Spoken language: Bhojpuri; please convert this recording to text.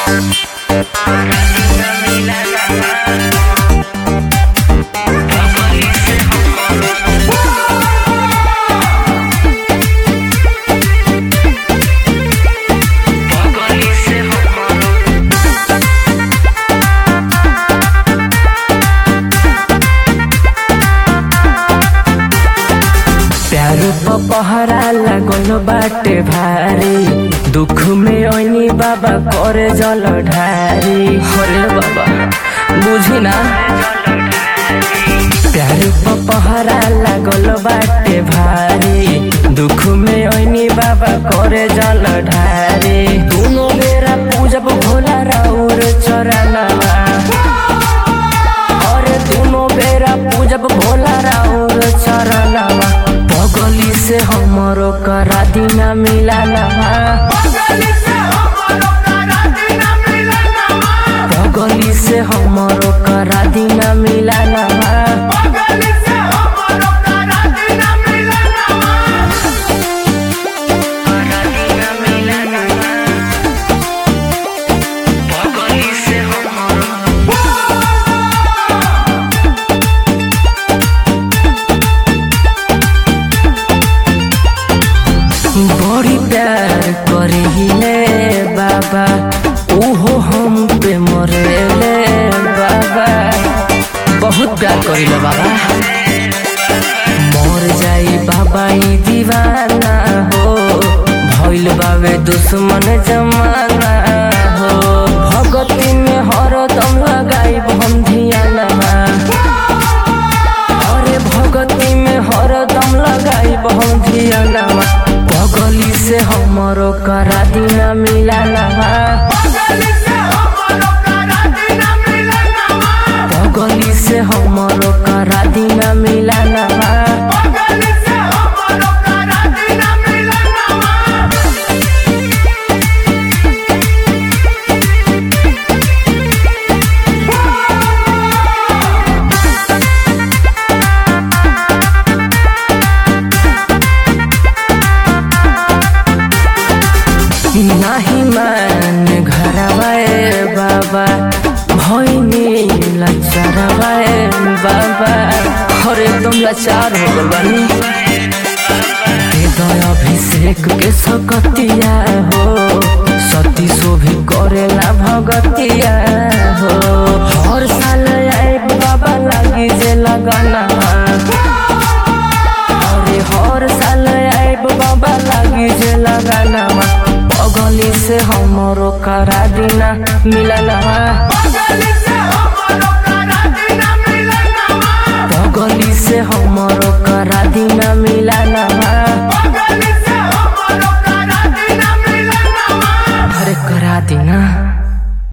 प्यार प पहरा लागल बाटे भारी दुख में ओनी बाबा करे जल ढारी हरे बाबा बुझी ना प्यार प पहरा लागल बाटे भारी दुख में ओनी बाबा करे जल ढारी दोनों बेरा पूजब भोला राउर चरनवा अरे दोनों बेरा पूजब भोला राउर चरनवा बगली से हमरो करा दीना मिलानवा बगली से हमरो करा दीना मिलानवा बगली से हमरो बड़ी प्यार करिले बाबा उहो हम पे मरेले बाबा बहुत प्यार करिले बाबा मर जाई बाबा ई दीवाना हो भइल बावे दुश्मन जमाना हो भगती में हरदम लगाई हम धियानवा अरे भगती में हरदम लगाई हम धियानवा बगली से हमरो करा दीना मिलानवा बगली से हमरो करा दीना मिलानवा नाही मान घरवाए बाबा भैनी लचरवाए बाबा हर एकदम लाचार हो गल बानी हृदय अभिषेक के सकतिया हो सती शोभी करेला भगतिया हो हर साल आए बाबा लागी जे लगना अरे हर साल आइब बाबा लागी जे लगानवा बगली से हमरो करा दीना मिलनवा बगली से हमरो करा दीना मिलनवा